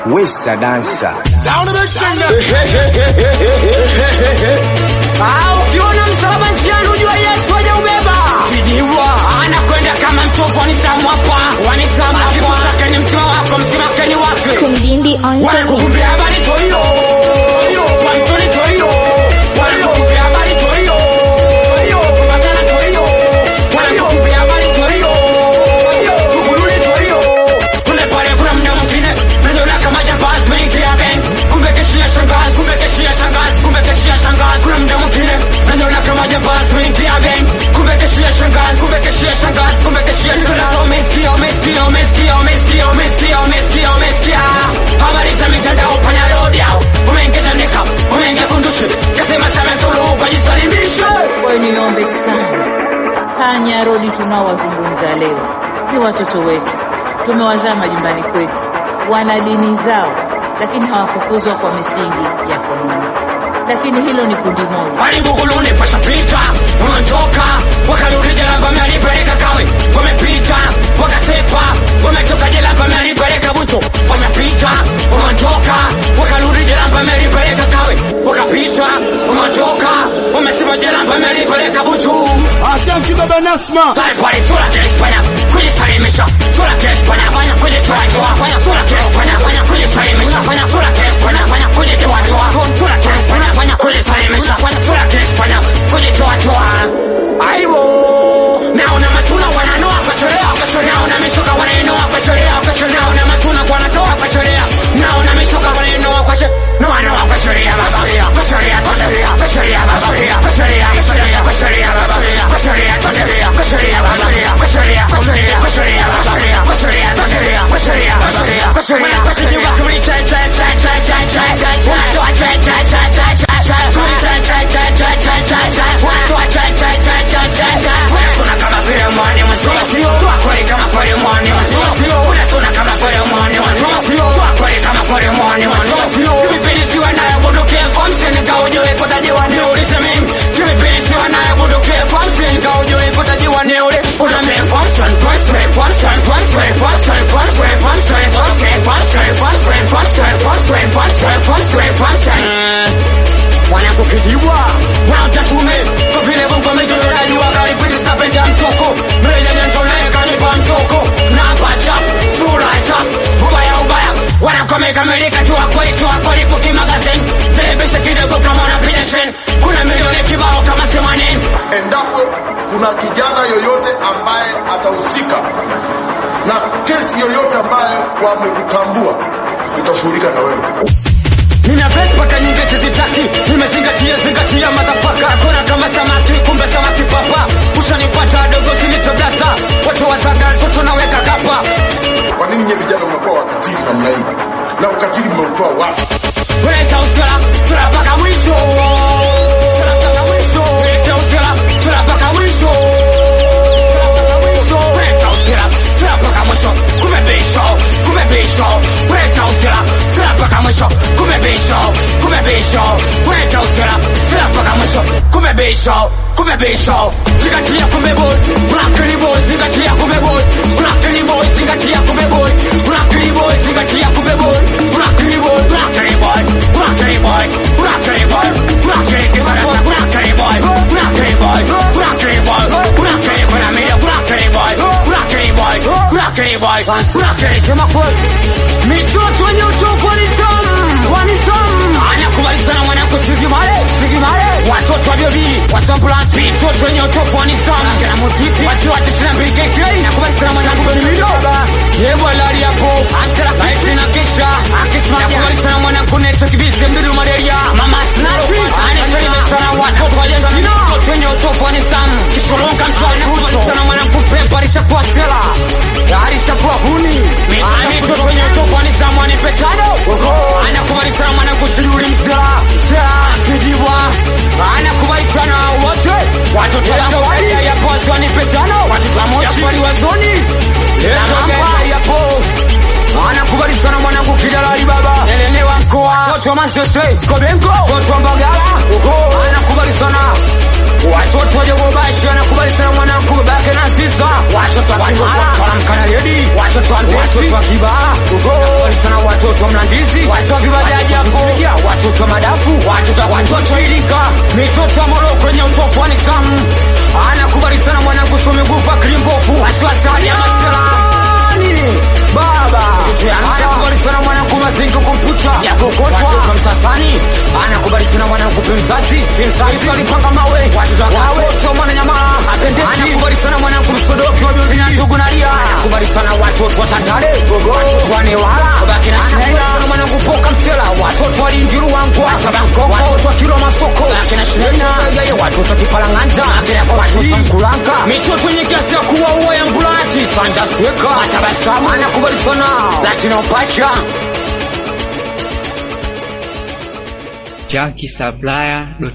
Wesa dansa. Sound of the singer. Ah, ukiona msalaba njiani ujua Yesu hajaubeba. Kijiwa anakwenda kama mtovu wanitamwapa, wanitamwapa. Akimtakeni msima wako, msimakeni wake. Kumdindi on the Wanakukumbia habari tohiyo. Wantoni tohiyo. Wanakukumbia habari tohiyo. Kubatana tohiyo. Wanakukumbia habari tohiyo. Kukululi tohiyo. Kule pale kuna mda mwingine, najiona kama jambazi mengia ben. Kumbe keshia shangazi, kumbe keshia shangazi, kumbe keshia shangazi. Kuna mda mwingine, najiona kama jambazi mengia ben. Kumbe keshia shangazi, kumbe keshia shangazi, kumbe keshia shangazi. Umesikia, umesikia, umesikia, umesikia, umesikia, umesikia, umesikia. Habari za mitandao panya load yao. Umeingia nika, umeingia kunduchi. Kasema sema suluhu kwa jisalimishe. Kwa hiyo niombe sana, panya rodi tunaowazungumza leo ni watoto wetu, tumewazaa majumbani kwetu, wana dini zao, lakini hawakukuzwa kwa misingi ya kidini. Lakini hilo ni kundi moja. Walivuguluni pashapita, wameondoka, wakarudi jela wamelipeleka kawe, wamepita, wakasepa, wametoka jela wamelipeleka buto, wamepita, wameondoka, wakarudi jela wamelipeleka kawe, wakapita, wameondoka, wamesema jela wamelipeleka buto. Acha mchunga Banasma. Pale pale sura kilifanya kujisalimisha, sura kilifanya fanya kujitoa toa, fanya sura kilifanya fanya kujisalimisha, fanya sura kilifanya fanya kujitoa toa, sura kilifanya fanya kujisalimisha, fanya sura kilifanya kujitoa toa. Aibu naona matuna wananoa kacholea, kacholea, naona mishoka wanainoa kacholea, kacholea, naona matuna wanatoa kacholea, naona mishoka wanainoa kacholea, noa noa kacholea, babalia, kacholea, kacholea, kacholea, babalia, kacholea, kacholea, kacholea, babalia, kacholea, kacholea, kacholea, babalia, kacholea, kacholea, kacholea, babalia, kacholea, kacholea, kacholea, babalia, kacholea, kacholea, kacholea, cha cha cha cha cha cha cha cha cha cha cha cha cha cha cha cha Unasuna kama vile mwani mzima Tua kweli kama kweli mwani mzima Unasuna kama kweli mwani mzima Tua kweli kama kweli mwani mzima Kivipindi siwa naye bunduki Famsi nikaujue kutajiwa ni ulize mimi Kivipindi siwa naye bunduki Famsi nikaujue kutajiwa ni ule Una me Famsi Famsi Famsi Famsi Famsi Famsi Famsi Famsi Famsi Famsi Famsi Famsi Famsi Famsi wanakukijibwa wanautatume kwa vile Mungu amejozoraji wakaribiri stapenda mtoko mreja nyanjo naye kanipa mtoko namba chafu sura chafu ubaya ubaya wanakomekamilika tu akweli tu akweli kuki magazine telebisha kidogo kama unapiga trend kuna milioni kibao kama themanini endapo kuna kijana yoyote ambaye atahusika na kesi yoyote ambayo wamekutambua tutashughulika na wewe Nina vesi paka nyingi sizitaki Nimezingatia zingatia madhafaka Kona kama samaki kumbe samaki papa Ushanipata dogo sinitodasa Watu wazaga toto naweka kapa kwa nini nyie vijana mnakuwa wakatili namna hii na ukatili mmeutoa wapi Weza usela sura paka mwisho Sura paka mwisho Weza usela sura paka mwisho Sura paka mwisho Weza usela sura paka mwisho Kumebisho Kumebisho Weza usela sura paka mwisho Kumebisho Kumebisho Weza usela sura paka mwisho Kumebisho Kumebisho Zingatia kumeboy Unakili boy Zingatia kumeboy Unakili boy Zingatia kumeboy Unakili boy Zingatia kumeboy Unakili boy Unakili boy Unakili boy Unakili boy Unakili boy Unakili boy Unakili boy Unakili boy Unakili boy Unakili boy Unakili boy Unakili boy Unakili kama kweli Mitoto wenye utofu wanisamu Wanisamu Anakubali sana mwanangu Sigimale Sigimale Watoto wa bibi Wasambulansi Mitoto wenye utofu wanisamu Kena muziki Watu wa tisina mbili KK Nakubali sana mwanangu Beni Midoga Yebo lari hapo Antela Laiti na kisha Akisimamia Nakubali sana mwanangu Neto Kibisi Mdudu Malaria Mama Snati Anasalimu sana watoto wa Argentina Mitoto wenye utofu wanisamu Kishulunga mswani Nakubali sana mwanangu Pepa Alishakuwa Stella Alishakuwa Huni Mitoto wenye utofu wanisamu Anipe tano Anakubali sana mwanangu Chiduri Mzela Mzela Kijibwa Anakubali sana wote Watoto wa Zawadi Ya pozi wanipe tano Watoto wa Mochi Ya wazoni Namba yapo Anakubali sana mwanangu Kidalali baba Elelewa mkoa Watoto wa Manchester Skobenko Watoto wa Mbagala Anakubali sana watoto wajogobashi wanakubali sana mwanangu babake na sisa watoto wa kimara walamkana ledi watoto wa mbesi watoto wa kibaa wanakubali sana watoto wa mlandizi watoto wa vibajaji hapo watoto wa madafu watoto wa watoto wa iringa mitoto ya moroko yenye utofu wa nisamu anakubali sana mwanangu somegufa kilimbofu wasiwasali ya maserani baba anakubali sana mwanangu mazingo kompyuta ya kokotwa watoto wa msasani anakubali sana mwanangu pemzazi pemzazi walipanga mawe watoto wa mwananyamala apendezi anakubali sana mwanangu msodoki wa juzi na ndugu nalia anakubali sana watoto wa tandale watoto wa newala baki na shinaina sana mwanangu poka msela watoto wa linjiru wangu asabankoko watoto wa kilo masoko baki na shinaina watoto wa kipalanganja watoto wa mkulanga mitoto yenye kiasi ya kuwa uwa ya mbulati sanja sweka matabasamu anakubali sana latino pacha JunkieSupplier.com